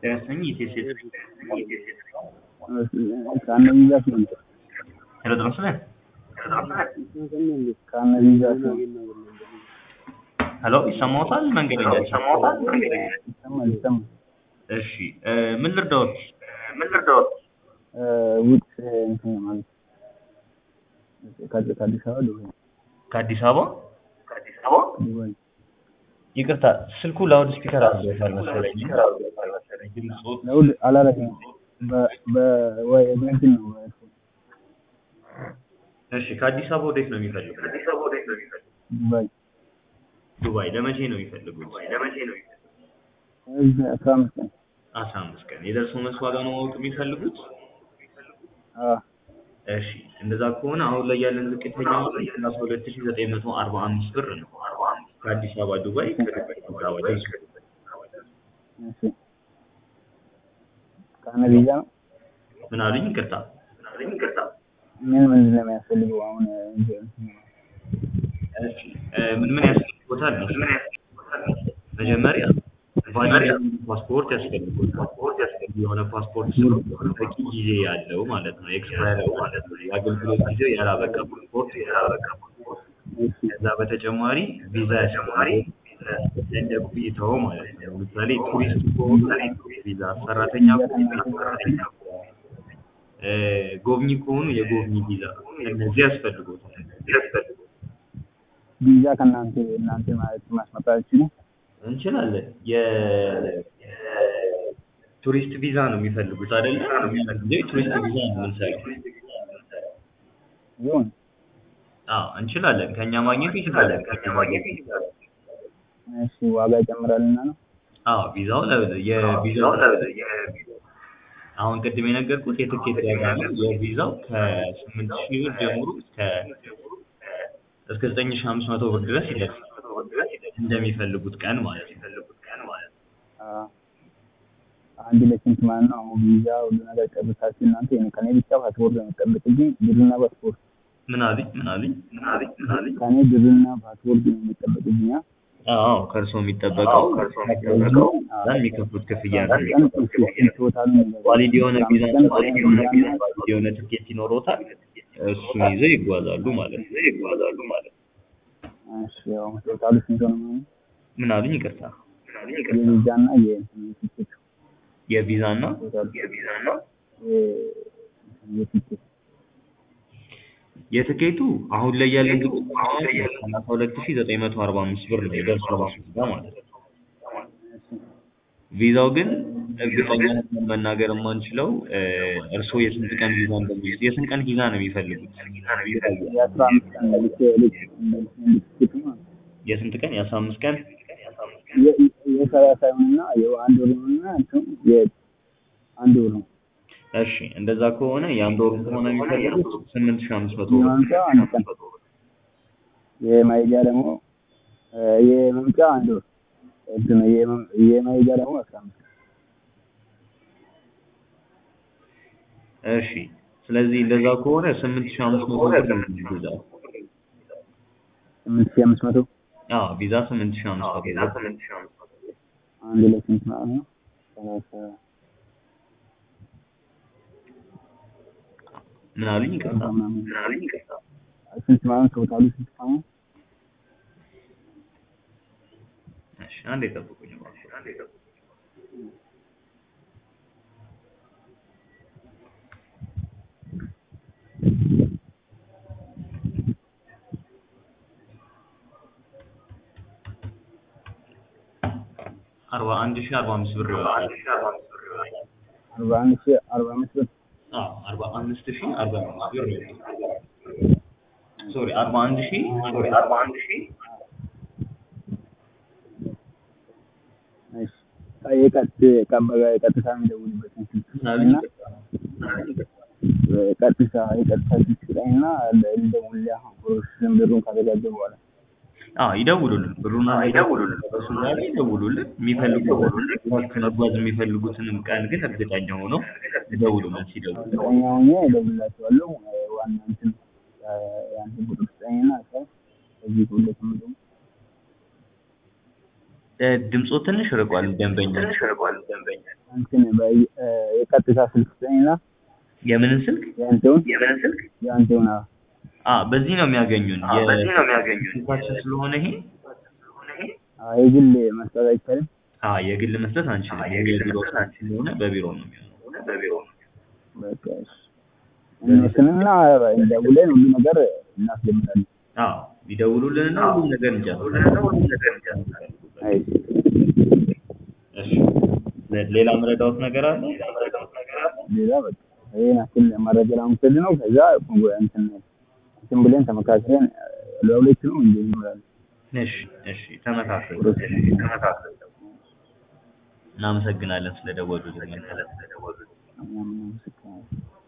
Terassanyi ኢቴሴ ካነቢዛት ነው Hello Dramsale? ካነቢዛት ነው ሄሎ ይሰማዎታል? መንገደኛ ይሰማል ይሰማል እሺ እ ምን ልርዳዎት? እ ውጭ እንትን ማለት ከአዲስ ከአዲስ አበባ ዱባይ ከአዲስ አበባ ዱባይ ይቅርታ ስልኩ ላውድ ስፒከር አድርጎታል መሰለኝ። ድምፁ ለውድ አላረግም በ በ ወይ በእንትን ነው እሺ ከአዲስ አበባ ወዴት ነው የሚፈልጉት? ዱባይ ዱባይ ለመቼ ነው የሚፈልጉት? እዚህ አስራ አምስት ቀን አስራ አምስት ቀን የደርሶ መልስ ዋጋ ነው ማወቅ የሚፈልጉት? አዎ እሺ እንደዛ ከሆነ አሁን ላይ ያለን ዝቅተኛ ዋጋ ሰላሳ ሁለት ሺህ ዘጠኝ መቶ አርባ አምስት ብር ነው። ከአዲስ አበባ ዱባይ ከዱባይ አበባ ደርሶ እሺ ካነቢዛ ነው ምን አሉኝ? ይቅርታ ምን ምንድን ነው የሚያስፈልገው አሁን እንትን እሺ እ ምን ምን ያስፈልጎታል? መጀመሪያ ቫሊድ ፓስፖርት ያስፈልጎታል። የሆነ ፓስፖርት ስለሆነ በቂ ጊዜ ያለው ማለት ነው። ኤክስፓየር ማለት ነው። የአገልግሎት ጊዜው ያላበቃ ፓስፖርት እሺ ከዛ በተጨማሪ ቪዛ ያስፈልጋል። እንደ ቆይታው ማለት ነው። ለምሳሌ ቱሪስት ከሆኑ ቪዛ፣ ሰራተኛ ከሆኑ ሰራተኛ እ ጎብኚ ከሆኑ የጎብኚ ቪዛ እነዚህ ያስፈልጎታል። ቪዛ ከእናንተ እናንተ ማለት ማስመጣት አትችሉም? እንችላለን። የቱሪስት ቪዛ ነው የሚፈልጉት አይደለ? ጊዜ ቱሪስት ቪዛ ነው የምንሰራው። ይሁን አዎ እንችላለን። ከኛ ማግኘት ይችላለን። ከኛ ማግኘት ይችላለን። እሺ ዋጋ ይጨምራልና ነው አዎ ቪዛው ለ- የቪዛው አሁን ቅድም የነገርኩት የትኬት ዋጋ ነው። የቪዛው ከስምንት ሺህ ብር ጀምሮ እስከ እስከ ዘጠኝ ሺህ አምስት መቶ ብር ድረስ ይደርሳል። እንደሚፈልጉት ቀን ማለት ነው። አዎ አንድ ለስንት ማለት ነው? አሁን ቪዛ ሁሉ ነገር ጨርሳችሁ እናንተ የኔ ከኔ ብቻ ፓስፖርት ነው የሚጠበቅብኝ ብርና ፓስፖርት ምን አሉኝ? ምን አሉኝ? ምን አሉኝ? ምን አሉኝ? ከኔ ብርና ፓስፖርት ነው የሚጠበቅብኝ አ? አዎ ከእርስዎ የሚጠበቀው ከእርስዎ የሚከፍሉት ክፍያ ነው። ቀን እሺ ስንት ቶታል ነው የሚገባው? ዋሊድ የሆነ ቪዛ ቀን ዋሊድ የሆነ ቪዛ ዋሊድ የሆነ ትኬት ይኖሮታል። እሱን ይዘው ይጓዛሉ ማለት ነው። ይጓዛሉ ማለት ነው። እሺ ያው ቶታሉ ስንት ነው ማለት ነው? ምን አሉኝ? ይቅርታ የቪዛና የእንትን የቲኬት የቪዛ እና ቶታሉ የ- የቲኬት የትኬቱ አሁን ላይ ያለን ዝቅተኛ ሰላሳ ሁለት ሺህ ዘጠኝ መቶ አርባ አምስት ብር ነው የደርሶ መልስ ቪዛ ማለት ነው። ቪዛው ግን እርግጠኛ ሆነን መናገር የማንችለው እ እርስዎ የስንት ቀን ቪዛ እንደሚይዙ የስንት ቀን ቪዛ ነው የሚፈልጉት? የአስራ አምስት ቀን ልክ ልክ ልክ ቲኬቱ ማለት ነው። የስንት ቀን? የአስራ አምስት ቀን የ- የሰላሳ ይሁንና የአንድ ወር ይሁንና እንትን የአንድ ወር ነው እሺ እንደዛ ከሆነ የአንድ ወር ከሆነ የሚፈልጉት ስምንት ሺህ አምስት መቶ ብር የማምጫ አንድ ቀን የማይጃ ደግሞ እ የመምጫ አንድ ወር እንትን የመ- የማይጃ ደግሞ አስራ አምስት ቀን እሺ ስለዚህ እንደዛ ከሆነ ስምንት ሺህ አምስት መቶ ብር ነው ቪዛ ስምንት ሺህ አምስት መቶ አዎ ቪዛ ስምንት ሺህ አምስት መቶ ብር አንድ ላይ ስንት ማለት ነው? ሰላሳ ምን አሉኝ? ይቅርታ ምናምን ስንት ማለት ነው? ቶታሉ ስንት ማለት ነው? እሺ አንዴ ጠብቁኝ እባክዎ። አንዴ ጠብቁኝ። አርባ አንድ ሺህ አርባ አምስት ብር ይወጣል። አርባ አንድ ሺህ አርባ አምስት ብር አዎ አርባ አምስት ሺህ አርባ አምስት ብር ይወጣል። ሶሪ አርባ አንድ ሺህ ሶሪ አርባ አንድ ሺህ እሺ የቀጥ ቀበጋ የቀጥታ የሚደውልበትን ስልክ ምን አሉኝ? እና ቀጥታ የቀጥታ ስልክ ስጠኝና ልደውልልህ አሁን ፕሮሰስን ብሩን ካዘጋጀ በኋላ አዎ ይደውሉልን። ብሩን ይደውሉልን። እሱ ጋር ይደውሉልን። የሚፈልጉትን መጓዝ የሚፈልጉትንም ቀን ግን እርግጠኛ ሆነው ይደውሉልን። ሲደውሉ እርግጠኛ ሆኜ እደውልላቸዋለሁ። ዋና እንትን የአንተ ቁጥር ስጠኝና ከዚህ ሁለት ምደው እ፣ ድምፆ ትንሽ ርቋል ደንበኛ እንትን በ- እ፣ የቀጥታ ስልክ ስጠኝና የምንን ስልክ የአንተውን የአንተውን አዎ አ በዚህ ነው የሚያገኙን የስልካችን ስለሆነ ይሄ አዎ የግል መስጠት አይቻልም አ የግል መስጠት አንችልም የቢሮ ስልክ ስለሆነ በቢሮ ነው የሚሆነው በቃ እሺ እነሱንና ደውለን ሁሉ ነገር እናስጀምራለን አዎ ይደውሉልንና ሁሉም ነገር እንጨርሳለን አይ እሺ ለ- ሌላ መረዳዎት ነገር አለ ሌላ በቃ ይሄን አክል መረጃ ለመውሰድ ነው ከዛ እንትን እንትን ብለን ተመካክረን ለሁለት ነው እንዴ እንላለን እሺ እሺ ተመካከሉ እናመሰግናለን ስለደወሉልን እኛም እናመሰግናለን